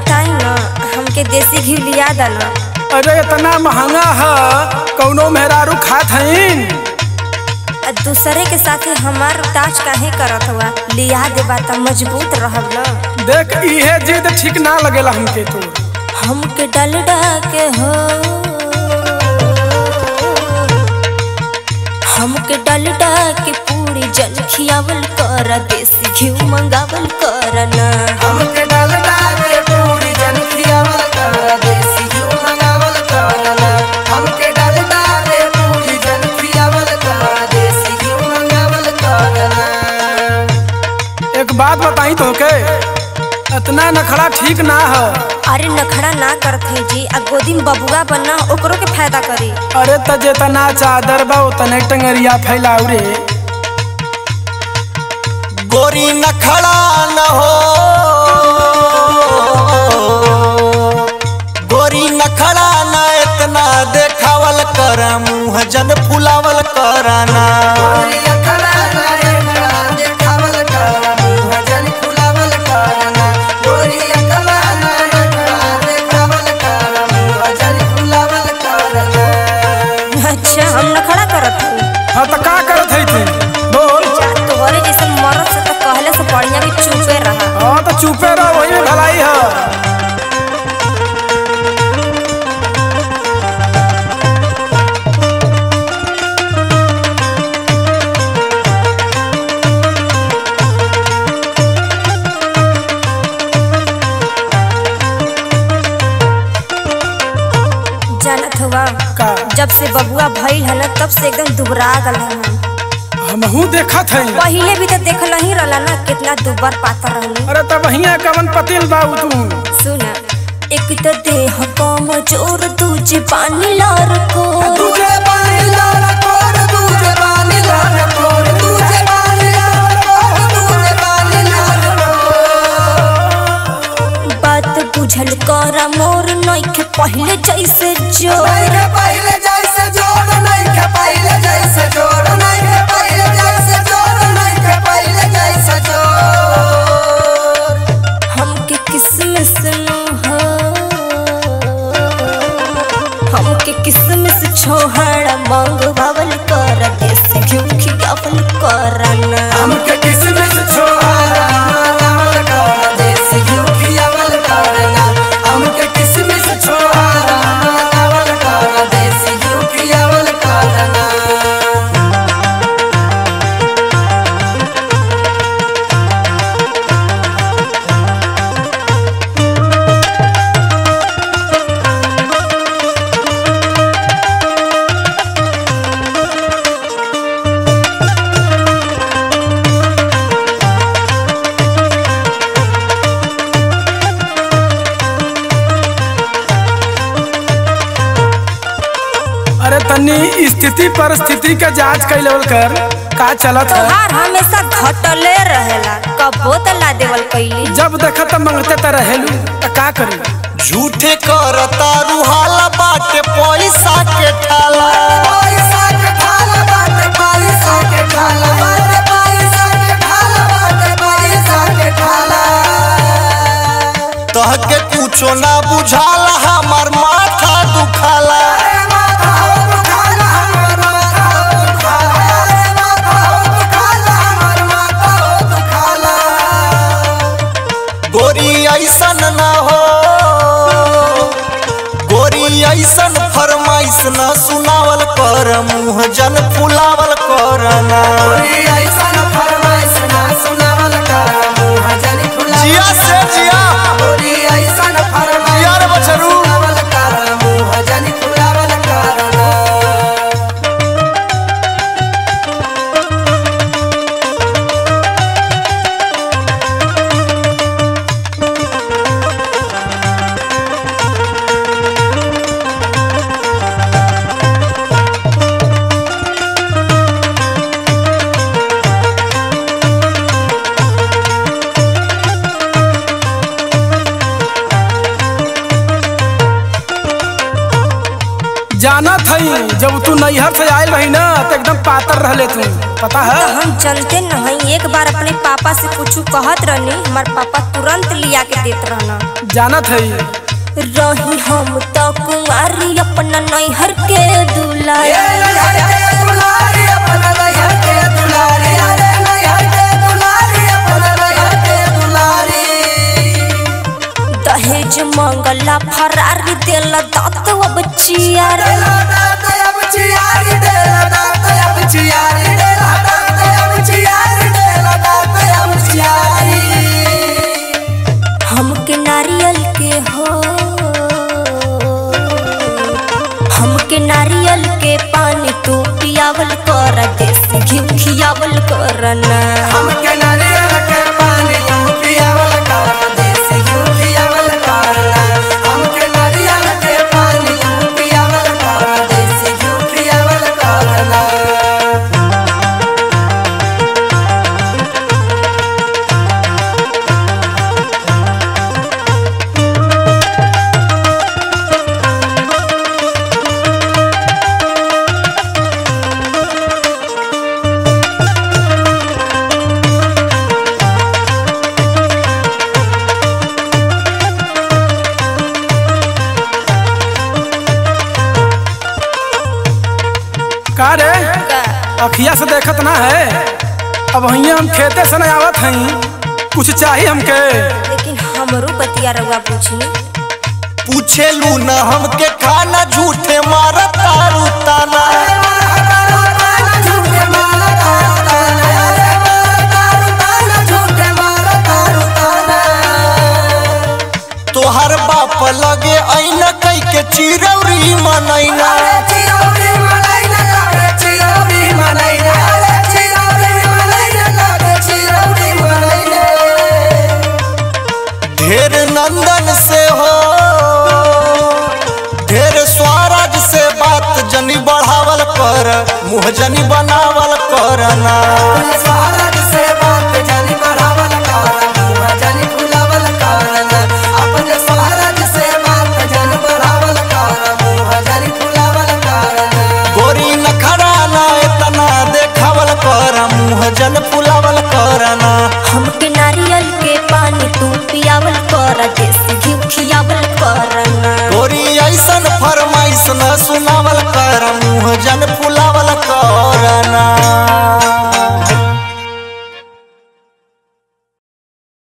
बताई ना हमके देसी घी लिया दना अरे इतना महंगा है कौनो मेहरारू खात हईन दूसरे के साथे हमार ताज काहे करत हुआ लिया देबा त मजबूत रहब ना देख इहे जिद ठीक ना लगेला हमके तो हमके डलडा के हो हमके डलडा के पूरी जल खियावल कर देसी घी मंगावल कर ना हमके डालडा के पूरी जन खियावल कर देसी घी मंगावल करना हमके डालडा के पूरी जन खियावल कर देसी घी मंगावल करना एक बात बताई तो के इतना नखड़ा ठीक ना है अरे नखड़ा ना करत है जी आ गोदी में बबुआ बनना ओकरो के फायदा करी अरे त जेतना चादर बा उतने टंगरिया फैलाऊ रे गोरी नखड़ा न हो गोरी नखड़ा न इतना देखावल कर मुँह जन फुलावल करना गोरी अखड़ा नारे खड़ा देखावल करना मुँह जन फुलावल करना गोरी अखड़ा नारे खड़ा देखावल करना मुँह जन फुलावल करना अच्छा हम नखड़ा करत हूँ हाँ तो का करत है तू बोल जा तोहरे जैसे मरद से तो कहले से बढ़िया भी चुपे रहा हाँ तो चुपे रहो वही में भलाई है जानत हुआ का जब से बबुआ भइल है ना तब से एकदम दुबरा गल है हमहू देखत है पहिले भी तो देखल ही रहला ना कितना दुबर पातर रहनी अरे तब वहीं कवन पतिल बाबू तू सुन एक तो देह कम जोर दूजे पानी लार को तुझे पानी लाल कोर तुझे पानी लाल कोर तुझे पानी लाल कोर तुझे पानी लाल कोर बात बुझल कर मोर नइखे पहिले जैसे जोर नहीं के पहले जैसे जोड़ नहीं के पहले जैसे जोड़ नहीं के पहले जैसे जोड़ नहीं के पहले जैसे जोड़ हमके किसमिस नु हो हमके किसमिस छोहड़ मांग भवल कर देश घिउ खियावल करना हमके किसमिस छोड़ा मांगल कर देसी घी खियावल करना हमके किसमिस छोड़ा मांगल कर देसी घी खियावल करना अरे तन्नी स्थिति परिस्थिति के जांच कैलवल कर का चलत है तोहार हमेशा घटले रहेला कबो त ला देवल कैली जब देखत त मंगते त रहेलू त का करी झूठे करता रुहाला बाटे पैसा के ठाला पैसा के ठाला बाटे पैसा के ठाला बाटे पैसा के ठाला बाटे पैसा के ठाला तहके कुछो ना बुझाला हमार माथा दुखाला अरे माथा हो दुखाला हमर माथा हो दुखाला अरे माथा हो दुखाला हमर माथा हो दुखाला गोरी ऐसन ना हो गोरी ऐसन फरमाइश न सुनावल कर मुँह जन फुलावल करना कोई ऐसन फरमाइश ना सुनावल कर मुँह जनी फुला जिया से जिया कोई ऐसन फरमाइश जिया रे बछरू सुनावल कर मुँह जनी फुलावल करना गोरी जानत हई जब तू नैहर से आयल रही ना तो एकदम पातर रहले तू पता है हम चलते नहीं एक बार अपने पापा से कुछ कहत रहनी हमार पापा तुरंत लिया के देत रहना जानत हई रही हम तो कुंवारी अपना नैहर के दूल्हा दहेज मंगला फरारी दिल दत अब चियार हमके नारियल के हो हमके नारियल के पानी तू पियावल कर देसी घी खियावल करना हमके नारियल के पानी तू पियावल कर देसी घी पियावल करना हमके नारियल के पानी तू पियावल कर देसी घी पियावल करना का रे अखिया से देखत ना है अब वहीं हम खेते से नहीं आवत हई कुछ चाहिए हमके लेकिन हमरो बतिया रउआ पूछी पूछे लू न हमके खाना झूठे मारा तारू ताना तोहर बाप लगे ऐना कई के चिरौरी मनैना ढेर नंदन से हो ढेर स्वराज से बात जनी बढ़ावल कर मुँह जनी बनावल करना